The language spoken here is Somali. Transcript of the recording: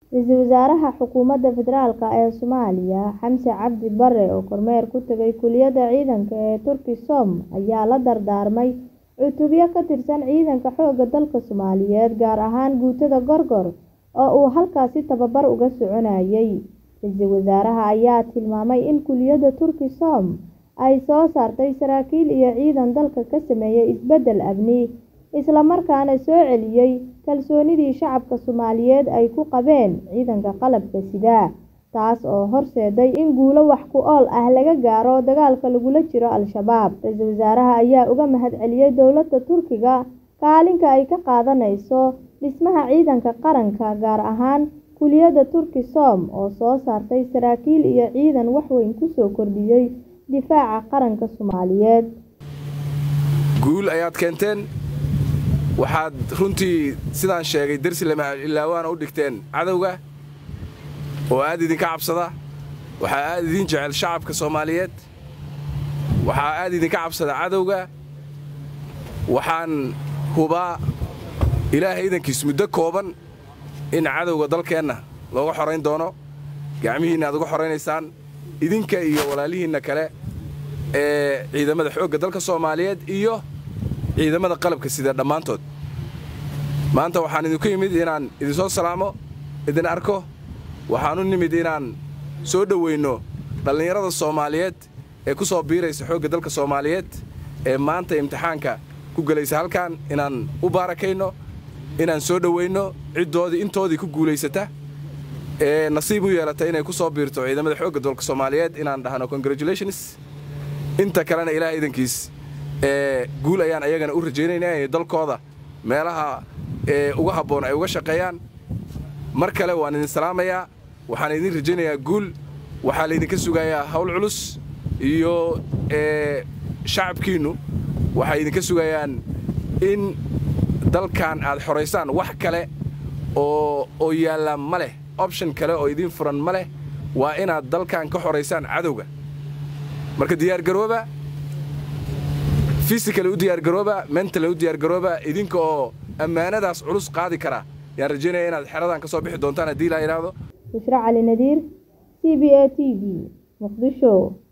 Ra'iisul Wasaaraha Xukuumadda Federaalk ee Soomaaliya Xamse Cabdi Barre oo kormeer ku tagay Kulliyadda Ciidanka ee Turkisom ayaa la dardaarmay cutubyo ka tirsan ciidanka xoogga dalka Soomaaliyeed gaar ahaan guutada Gorgor oo uu halkaasi tababar uga soconayay. Ra'iisul Wasaaraha ayaa tilmaamay in Kulliyadda Turkisom ay soo saartay saraakiil iyo ciidan dalka ka sameeyay isbeddel amni, isla markaana soo celiyay kalsoonidii shacabka Soomaaliyeed ay ku qabeen ciidanka qalabka sida, taas oo horseeday in guulo wax ku ool ah laga gaaro dagaalka lagula jiro Al-shabaab. Ra'iisul Wasaaraha ayaa uga mahadceliyay dowladda Turkiga kaalinta ay ka qaadaneyso dhismaha ciidanka qaranka, gaar ahaan Kulliyadda Turkisom oo soo saartay saraakiil iyo ciidan wax weyn ku soo kordhiyay difaaca qaranka Soomaaliyeed. guul ayaad keenteen waxaad runtii sidaan sheegay dersi lama ilaawaana u dhigteen cadowga oo aad idinka cabsada waxaa aad idiin jecel shacabka soomaaliyeed waxaa aad idinka cabsada cadowga waxaan hubaa ilaahay idankiis muddo kooban in cadowga dalkeenna looga xorayn doono gacmihiinna aad uga xoraynaysaan idinka iyo walaalihiinna kale ee ciidamada xoogga dalka soomaaliyeed iyo ciidamada qalabka sida dhammaantood maanta waxaan idinku yimid inaan idinsoo salaamo idin arko waxaan u nimid inaan soo dhoweynno dhallinyarada soomaaliyeed ee ku soo biiraysa xoogga dalka soomaaliyeed ee maanta imtixaanka ku gelaysa halkan inaan u baarakayno inaan soo dhoweynno ciddoodii intoodii ku guulaysata ee nasiib u yeelata inay ku soo biirto ciidamada xoogga dalka soomaaliyeed inaan dhahno congratulations inta kalena ilaah idankiis ee guul ayaan ayagana u rajaynaynaa inay dalkooda meelaha ee uga habboon ay uga shaqeeyaan mar kale waan idin salaamayaa waxaan idin rajaynayaa guul waxaa laydinka sugayaa hawl culus iyo ee shacabkiinnu waxay idinka sugayaan in dalkan aad xoraysaan wax kale oo oo yaallaa ma leh option kale oo idiin furan ma leh waa inaad dalkan ka xoraysaan cadowga marka diyaargarooba fisikale u diyaargarooba mentale u diyaargarooba idinka oo ammaanadaas culus qaadi kara yaan rajaynaya inaad xeradan ka soo bixi doontaan haddii ilaa idhaahdo Bushra Cali Nadiir, C B A T V, Muqdisho.